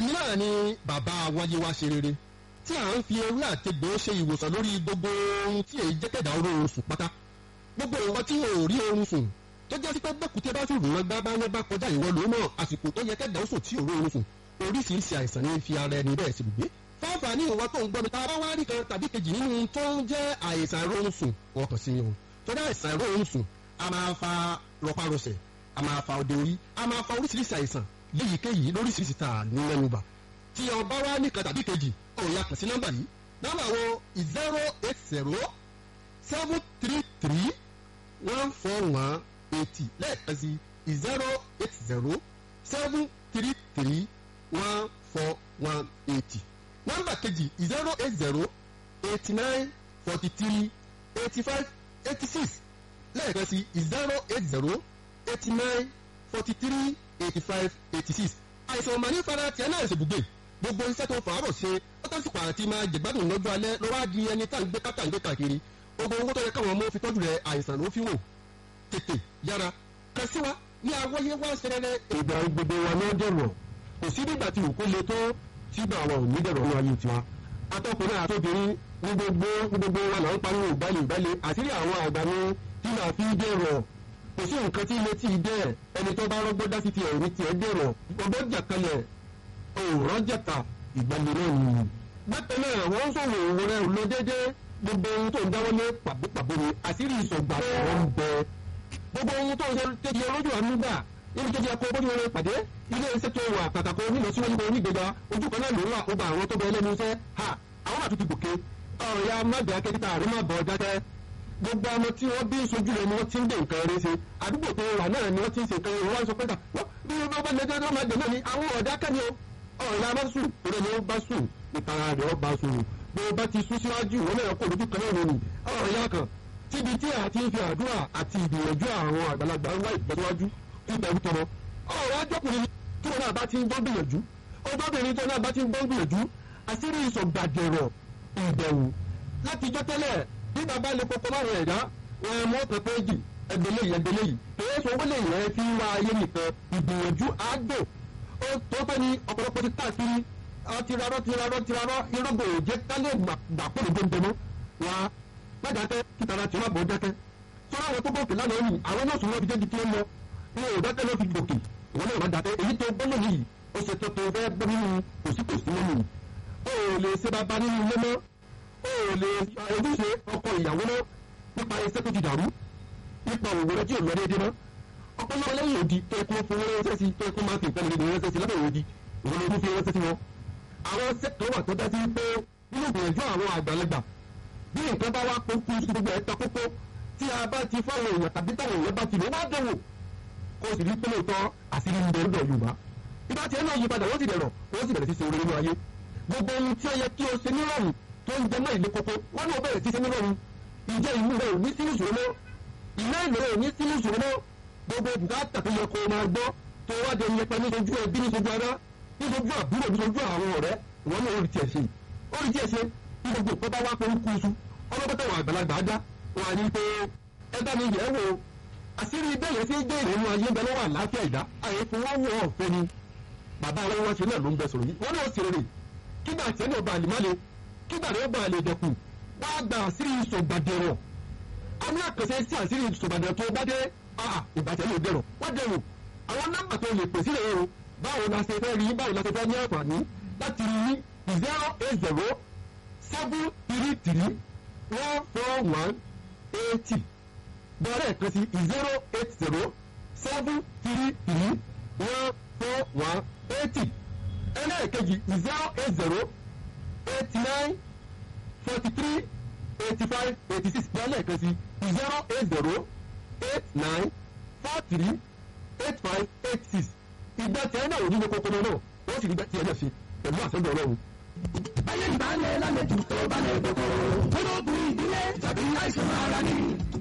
èmi náà ni bàbá wáyé wá ṣe rere tí à ń fi ewé àtegbò ṣe ìwòsàn lórí gbogbo ohun tí èyí jẹ́kẹ̀dá oró oorun sùn pátá gbogbo nǹkan tí ò rí oorun sùn tó jẹ́ sí pé bẹ́kùtẹ́ bá fìrù wọn gbá bá wọn bá kọjá ìwọ lòún mọ̀ àsìkò tó yẹ kẹ́dà ó sùn tí ò rí oorun sùn oríṣiríṣi àìsàn ní fi ara ẹni bẹ́ẹ̀ sì gbé fáfà ní ìwọ tó ń gbọ́ mi tá a bá wá rí kan tàbí kejì nínú tó ń jẹ́ àìsàn ìrọ̀rùn sùn wọ́n kàn sí yẹn o tó jẹ́ àìsàn ìrọ̀rùn sùn a máa fa rọpárọsẹ̀ a máa fa òde orí a máa fa oríṣiríṣi àìsàn léyìíkéyìí lóríṣiríṣi tá a ní mẹ́nubà tí ọba wá nìkan tàbí kejì ọ̀hún ya kàn sí nọ́mbà yìí nọ́mbà wo zero eight zero seven three three one four one eighty lẹ́ẹ̀kan sí zero eight zero seven three three one four one eighty nọ́mbà kejì zero eight zero eighty nine forty three eighty five eighty six lẹ́ẹ̀kan sí zero eight zero eighty nine forty three eighty five eighty six àìsàn ọ̀mà ní fara tiẹ̀ náà ṣèbùgbé gbogbo iṣẹ́ tó fàárọ̀ ṣe ó tásìkò àti máa jẹ̀gbádùn lọ́jọ́ alẹ́ lọ́wọ́ á di ẹni tá à ń gbé kátà ń gbé káàkiri gbogbo owó tó yẹ káwọn ọmọ fi tọ́jú rẹ̀ àìsàn ló fi wò tètè yára kàn sí wa ní awọ́yé wá ṣẹlẹ̀. ìgbà gbogbo wa ló dẹ̀rọ̀ kò sí nígbà tí òkú le tó sígbà wa ò ní dẹ̀rọ̀ ní ayé tiwa atọ́kùnrin àtọ́bìnrin ní gbogbo ní gbogbo wa là ń pariwo ìgbàlè ìgbàlè àṣírí àwọn àgbà ni tí màá fi dẹ̀rọ̀ kò sí nǹkan tí ilé tí ì dẹ̀ ẹni tó bá rọ́gbọ́ dá sí ti ẹ̀rí tiẹ̀ dẹ̀rọ̀ ọgbọ́n jàkalẹ̀ òòrán jẹ̀ta ìgbàlè náà nìyí. bákan náà wọ́n ń sọ̀rọ̀ òwò rẹ̀ lọ déédéé gbogbo ohun tó ń dáwọ́lé pàbópàbó ni àṣírí ìsọ̀gbà ọ̀rọ̀ ń bẹ gbogbo ohun tó ń ṣe tẹ́jú olójú àánú gbà níbi tó ti ẹkọ bójú orin pàdé ilé iṣẹ́ tó wà pàtàkì onílọ síwájú bọ onígbèga ojú kan náà ló ń wà ó bá àwọn tó bẹ ẹlẹ́nu iṣẹ́ ha àwọn àtúntì gòkè ọ̀rọ̀ ya má bẹ̀rẹ̀ kẹ́kítà àrí má bọ̀ dákẹ́ gbogbo ọmọ tí wọ́n bí sojú rẹ̀ ni wọ́n ti ń dé nǹkan rẹ̀ ṣe àdúgbò tó wà náà ni wọ́n ti ń ṣe nǹkan rẹ̀ wọ́n sọ pé bí wọ́n bá lẹ́jọ́ tó máa dé náà ni àwọn ọ̀dà kẹ́ni o ọ̀rọ̀ ya má sùn torí ni ó bá sùn ìtara rẹ̀ ó bá sùn bí wọ́n bá ti sún síwájú wọn náà kó lójú kan náà ni ọ̀rọ̀ ya kan tíbi tí a ti ń fi àdúrà àti ìgbìyànjú àwọn àgbàlagbà ń wá ìtẹ̀síwájú ìtẹ̀wú tọrọ. ọ̀rọ̀ ajọ́kùnrin tí wọn náà bá ti ń gbọ́ gbìyànjú ọjọ́bìnrin tí wọn náà bá ti ń gbọ́ gbìyànjú àṣírí ìsọ̀gbàdẹ̀rọ̀ ìbẹ̀wò láti jọ́ tẹ́lẹ̀ bí bàbá lè kọ́kọ́ máa rẹ̀ ẹ̀dá wọn mọ́ pẹ̀pẹ́jì ẹgbẹ̀lẹ́ yìí ẹgbẹ̀lẹ́ yìí èyí sọ wọlé yẹn fi ń wá ayé nìkan ìgbìyànjú àádọ́ ó tó pẹ́ ní ọ̀pọ̀lọpọ̀ ti káàkiri tirarọ́ tirarọ́ tirarọ́ irúgbò òjé kálẹ̀ gbàpọ̀lọ̀ gbẹ̀ngbẹ̀mọ́ wa má dákẹ́ kítara tí wọ́n bọ̀ dákẹ́ sọ́ra àwọn tó gòkè lánàá yìí àwọn náà sùn wọ́n fi jẹ́ gidi lọ wọn ò dákẹ́ ló fi gòkè wọn náà má dákẹ́ èyí tó gbọ́ lónìí yìí ó ṣe tó tó fẹ́ gbọ́ nínú kòsíkòsí lónìí yìí ó lè ṣe bàbá nínú ilé mọ́ ó lè ojúṣe ọkọ ìyàwó mọ́ nípa iṣẹ́ tó ti dàrú nípa òwò rẹ tí ò lọ déédéé mọ́ ọpọlọ lẹ́yìn òdi tó ẹkún fún wọn ránṣẹ́ sí tó ẹkún máa fi nǹkan lè ránṣẹ́ sí lábẹ́ òdi ìwọ́n ló fi ránṣẹ́ sí wọn. àwọn sẹ́kọ̀ wà tó dá sí pé nínú ìgbìyànjú àwọn àgbàlagbà bí nǹkan bá wá kókó sí gbogbo ẹ̀ ta kókó tí a bá ti fáwọn èèyàn tàbí táwọn èèyàn bá ti lè wá dẹ̀wò kó o sì rí pé lóòótọ́ àṣírí ń bẹ lọ́dọ̀ Yorùbá ibà tí ẹ náà yí padà wọ́n sì dẹ̀rọ̀ wọ́n sì bẹ̀rẹ̀ sí ṣe orí nínú ayé gbogbo ohun tí ó yẹ kí o ṣe nírọ̀rùn tó ń jẹ mọ́ ìlé kókó wọ́n náà bẹ̀rẹ̀ sí ṣe nírọ̀rùn ìjẹ́ ìlú rẹ̀ ò ní sínú ìṣòro mọ́ ìná ìlú rẹ̀ ò ní sínú ìṣòro mọ́ gbogbo bùkátà tó yẹ kó o máa gbọ́ tó wá dé nípa níṣojú ẹbí níṣojú ara níṣojú àbúrò níṣojú àwọn ọ̀rẹ́ ìwọ́n náà ó rí tiẹ̀ ṣe ó rí tiẹ̀ ṣe ní gbogbo ìpọ́ bá wá pé ń kú iṣu ọlọ́pàá àwọn àgbàlagbà á dá wọn á ní pé ẹ bá mi yẹ̀ ẹ́ wò ó àṣírí bẹ́ẹ̀ sí gbé ìrònú ayé bẹ lọ́wọ́ àlàáfíà ìdá àyè fún wọn wọ ọ̀fẹ́ ni bàbá àwọn wọn ṣe náà ló ń bẹ sọ̀rọ̀ yìí wọn náà sì rèrè kígbà tí ẹni ọba àlìmọ́lẹ̀ kígbà tí ọba àlè dẹkùn wá gba àṣírí ìṣògbàdẹ̀rọ̀ a ní àkànṣe sí àṣírí ìṣògbàdẹ̀rọ̀ tó bá dé ìbàjẹ́ ló dẹ̀rọ̀ wọ́n dẹ̀rọ̀ àwọn nọ́mbà tó lè pèsè rẹ̀ o báwo la ṣe fẹ́ rí báwo la ṣe fẹ́ ní àǹfààní láti rí zero eight zero seven three three one four one eighty bẹ̀rẹ̀ kan sí zero eight zero seven three three one four one eighty ẹlẹ́ẹ̀kejì zero eight zero eighty nine forty three eighty five eighty six bẹ̀rẹ̀ kan sí zero eight zero eight nine four three eight five eight six ìgbà tí ẹ náà ò ní ní kókó náà wọ́n sì rí bẹ́ẹ̀ tí ẹ náà ṣe pẹ̀lú àṣẹ ọlọ́run. ayé ìbálẹ̀ lálejò tó balẹ̀ gbogbo ológun ìdílé tàbí àìsàn ara ní.